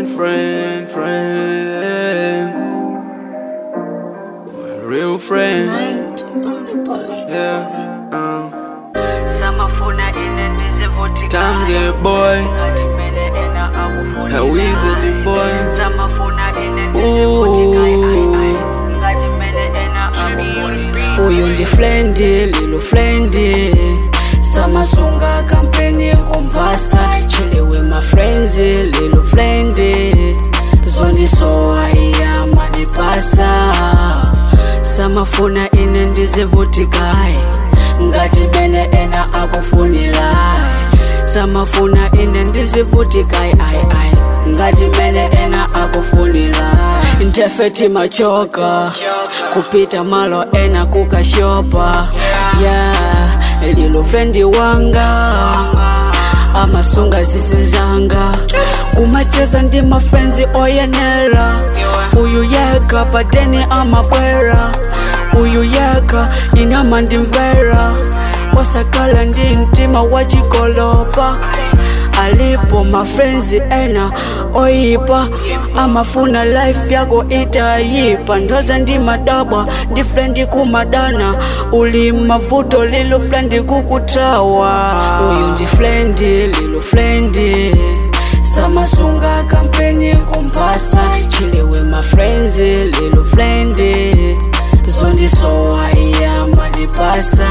friend, friend. My real friend, Night on the bar. yeah. Um, samafuna ine ndizivutika times a boy, ngati mmene ena akufuna a wizarding boy. samafuna ine ndizivutika Ooh. ngati mmene ena akufuna uyu ndi flendi lilo flendi samasunga kampeni kumpasa chiliwe mafrenzi lilo flendi zondisowa iya mandipasa samafuna ine ndizivutikayi ngati mene ena akufunira samafuna ine ndizivutikayi ayi ayi ngati mene ena akufunira ntefeti machoka kupita malo ena kukashopa yeah lilo frendi wanga amasunga zisizanga kumacheza ndi mafrenzi oyenera uyu yeka pateni amabwera uyu yeka inama ndimvera osakala ndi mtima wachikolopa alipo mafrenzi ena oyipa amafuna life yako itayipa ndoza ndi madabwa ndi frendi kumadana uli mavuto lilo frendi kukutawa uyu ndi frendi lilo frendi samasunga kampeni kumpasa chiliwe mafrenzi lilo frendi zondisowa iya mandipasa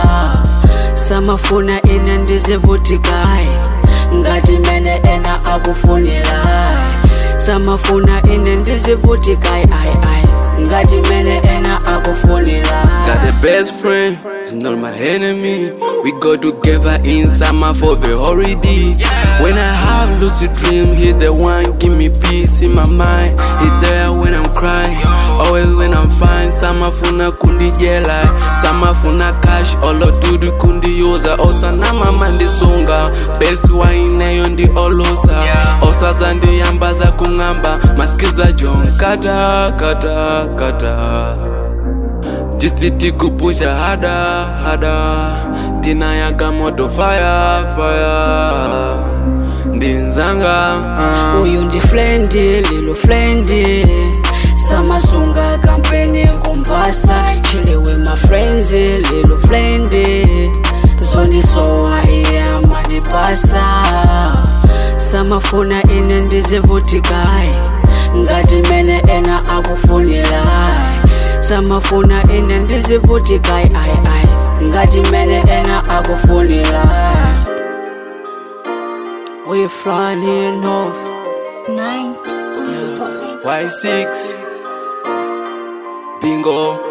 samafuna ine ndizivutikayi ngati mene ena akufunira samafuna ine ndizivutikayi ayi ayi ngati mene ena akufunira Got the best friend, he's not my enemy. We go together in summer for the holiday. When I have lucid dream, he the one give me peace in my mind. He there when I'm crying, always when I'm fine. Summer funa kundi jela, summer funa cash, olo dudu kundi yoza. Osa na mama ndisunga, best wine yo ndi olosa. Osa zandi yamba za kungamba, maskiza John kata kata kata. Jisiti kupusha hada hada tinayaga moto fire fire ndinzanga uh. uyu ndi flendi lilo flendi samasunga kampeni kumpasa chiliwe mafrenzi lilo flendi zondisowa iya mandipasa samafuna ine ndizivutikayi ngati mene ena akufunira samafuna ine ndizivutikayi ayi ayi ngati mene ena akufunira we flying off Night on the bar. Y6 bingo